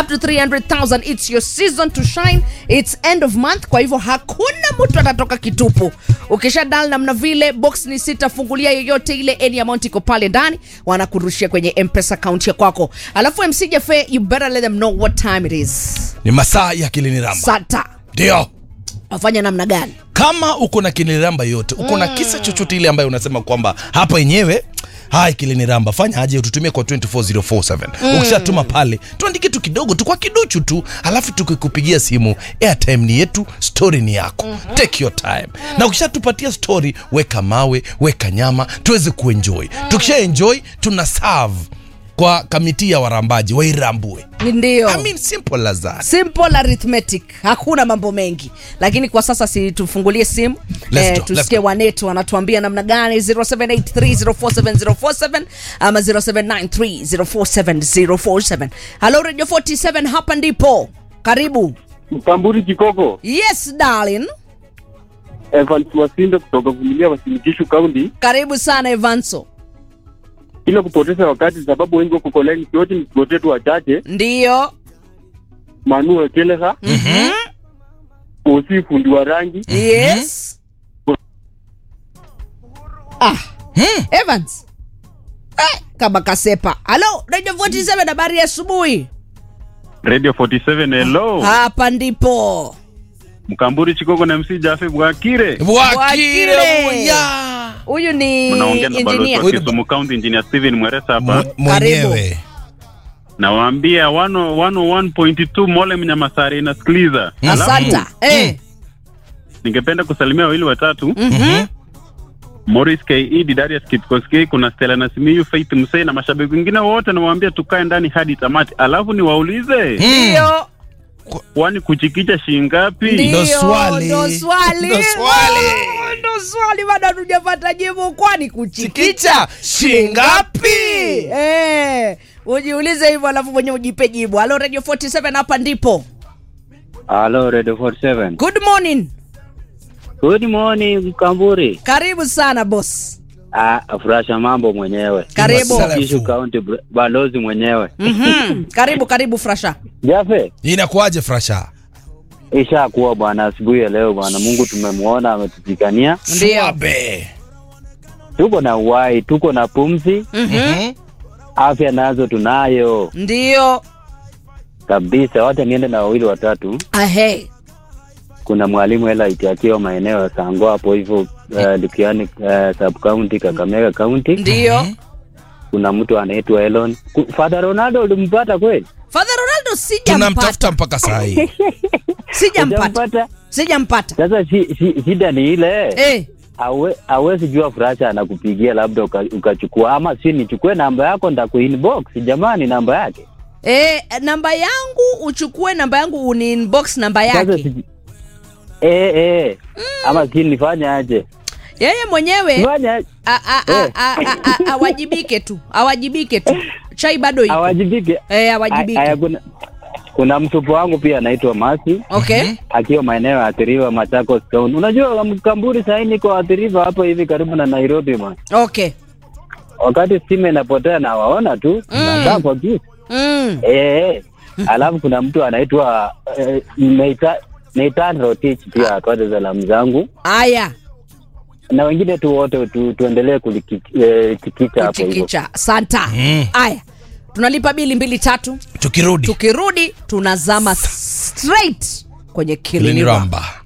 up to 300000 its your season to shine its end of month kwa hivyo hakuna mtu atatoka kitupu ukisha dal namna vile box ni sita fungulia yoyote ile any amount iko pale ndani wanakurushia kwenye mpesa account ya kwako alafu mc jafe you better let them know what time it is ni masaa ya kiliniramba sata ndio wafanya namna gani kama uko na kiliniramba yote uko na kisa chochote ile ambayo unasema kwamba hapa yenyewe hai kiliniramba fanya aje ututumie kwa 24047 ukishatuma pale tuandike tu kidogo tu kwa kiduchu tu alafu tukikupigia simu airtime ni yetu story ni yako take your time na ukishatupatia story weka mawe weka nyama tuweze kuenjoy tukisha enjoy tuna serve kwa kamiti ya warambaji wairambue ndio I mean, simple as that. simple arithmetic hakuna mambo mengi lakini kwa sasa si tufungulie simu Let's go, tusikie let's go. wanetu wanatuambia namna gani 0783047047 ama 0793047047 halo radio 47 hapa ndipo karibu Mtamburi Kikoko, yes darling Evans Wasinde kutoka Vumilia Wasinikishu County. karibu sana evanso Bila kupoteza wakati, sababu wengi wako koleni, yote ni tuotee tu wachache. ndio Manu Ekeleha, Mhm. Osi fundi wa rangi, yes ah evans eh, kama kasepa halo radio 47 habari ya asubuhi Radio 47 hello. hapa ndipo Mkamburi Chikoko na MC Jafe Bwakire. Bwakire Bwakire. Buya. huyu ni Mnaongea na balozi engineer wa Kisumu County Engineer Steven Mweresa hapa. Mwe- mwenyewe Nawaambia 101.2 Mole Mnyamasari inasikiliza. Alafu, asanta eh. Ningependa kusalimia wawili watatu. Mhm. Morris KE, Didarius Kipkoskei, kuna Stella Nasimiyu, Faith Musei na mashabiki wengine wote nawaambia tukae ndani hadi tamati. Alafu niwaulize, ndio kwani kuchikicha shilingi ngapi? Ndio, Ndo swali. ndo swali Ndo swali. Oh, ndo swali bado hatujapata jibu kwani kuchikicha Chikicha shingapi? eh, ujiulize hivyo alafu mwenye ujipe jibu halo radio 47 hapa ndipo Hello, Radio 47. good morning Good morning, Mkamburi. karibu sana boss Ah, furasha mambo mwenyewe. karibu Masala. Kishu County br- balozi mwenyewe. Mhm. karibu karibu frasha Jafe, inakuwaje frasha ishakuwa bwana asubuhi ya leo bwana. Mungu tumemwona ametupigania. ndio Swabe. Tuko na uhai, tuko na pumzi, Mhm. afya nazo tunayo ndio kabisa. Wacha niende na wawili watatu. ahe Kuna mwalimu hela itiakiwa maeneo ya Sango hapo hivyo uh, Likiani uh, sub county Kakamega county. ndio Kuna mtu anaitwa Elon. Ku- Father Ronaldo ulimpata kweli? father ronaldo sijampata tunamtafuta mpaka saa hii sijampata Hujampata? sijampata Sasa shi, shi, shida ni ile eh. Hawe- hawezi jua furaha anakupigia labda uka- ukachukua ama si nichukue namba yako ndakuinbox jamani namba yake Eh, namba yangu uchukue namba yangu uni inbox namba sasa yake si, eh, eh. ama si nifanye aje yeye mwenyewe nifanye aje? a- a- a- Eh. a- a- a- awajibike tu awajibike tu chai bado iko awajibike eh, Aya, awajibike kuna, kuna mtupu wangu pia anaitwa Masi okay akiwa maeneo ya athiriwa Machakos County. Unajua mkamburi sahii niko athiriwa hapo hivi karibu na Nairobi man. okay Wakati stima inapotea na waona tu nakaa kwa giza. mm. Eh, alafu kuna mtu anaitwa eh, Neita- Nathan Rotich pia atoe salamu zangu aya na wengine tu wote tu, tuendelee kulikicha hapo hivyo. kuchikicha santa Mm. aya tunalipa bili mbili tatu tukirudi tukirudi tunazama straight kwenye kiliniramba Kiliniramba.